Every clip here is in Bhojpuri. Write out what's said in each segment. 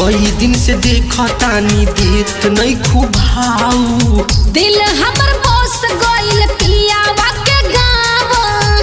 कई दिन से देखतानी देत नहीं खूब भाऊ दिल हमर बस गइल पियावा के गाँव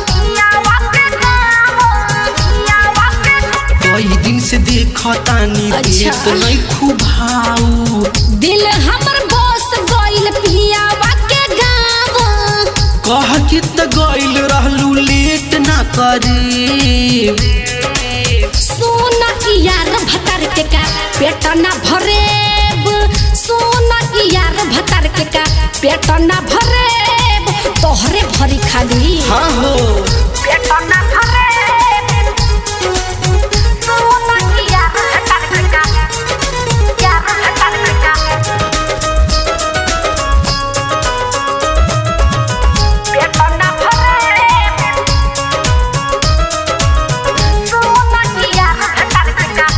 कई दिन से देखतानी अच्छा। देत नहीं खूब भाऊ दिल हमर बस गइल पियावा के गाँव कह के त गइल रहलू लेट ना करे सोना की यार भतर के का पेट ना भरेब सोना की यार भतर के का पेट ना भरेब तोहरे भरी खाली हाँ हो पेट ना भरेब सोना की यार भतर के का यार भतर के का पेट ना भरेब सोना की यार भतर के का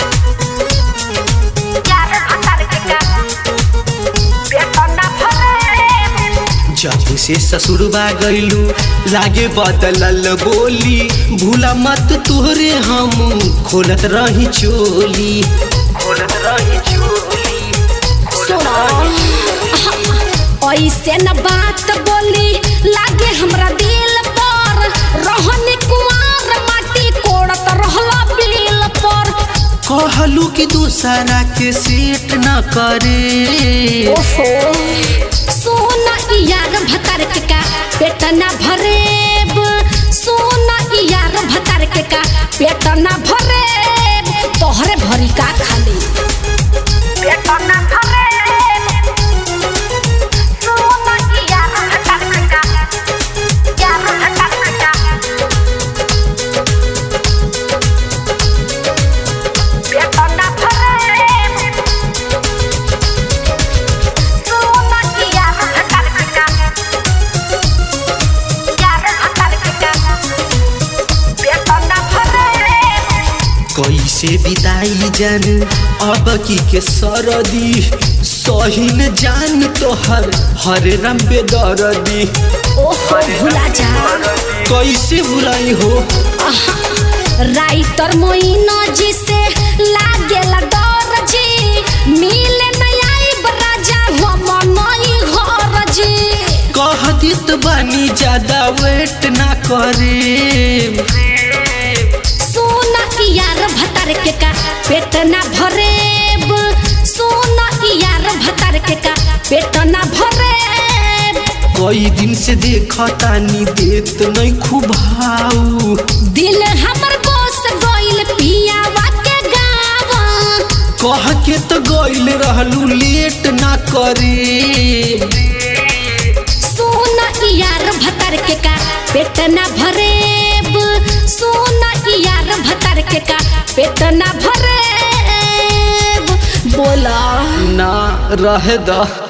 यार भतर के का पेट ना भरेब जब से ससुरबा गइलू लागे बदलल बोली भूला मत तोहरे हम खोलत रही चोली खोलत रही चोली ऐसे न बात बोली लागे हमरा दिल पर रहनी कुमार माटी कोड़त रहला बिल पर कहलू कि दूसरा के सेट न करे ओहो सोना ई यार भतर के का पेट ना भरेब सोना ई यार भतर के का पेट ना भरेब तोहरे भरी का खाली पेट ना भरेब सोना ई यार भतर के का यार भतर के का पेट ना भरेब सोना की यार भतर के का यार भतर के का पेट ना भरेब कैसे बिताई जान अब की के सरदी सहीन जान तोहर हर रम बेदरदी ओहो भुला जा कैसे भुलाई हो राइटर मोइनो जी से लागेला डर जी मिले नया राजा हम नई घर जी कह दित बानी ज्यादा वेट ना करे सोना की यार भतर के का पेट ना भरेब सोना की यार भतर के का पेट ना भरेब कई दिन से देखतानी देत नहीं खूब भाऊ दिल हमर बस गइल पियावा के गाँव कह के तो गइल रहलू लेट ना करे सोना ई यार भतर के का पेट ना भरेब सोना ई यार भतर के का पेट ना भरेब बोला ना रह द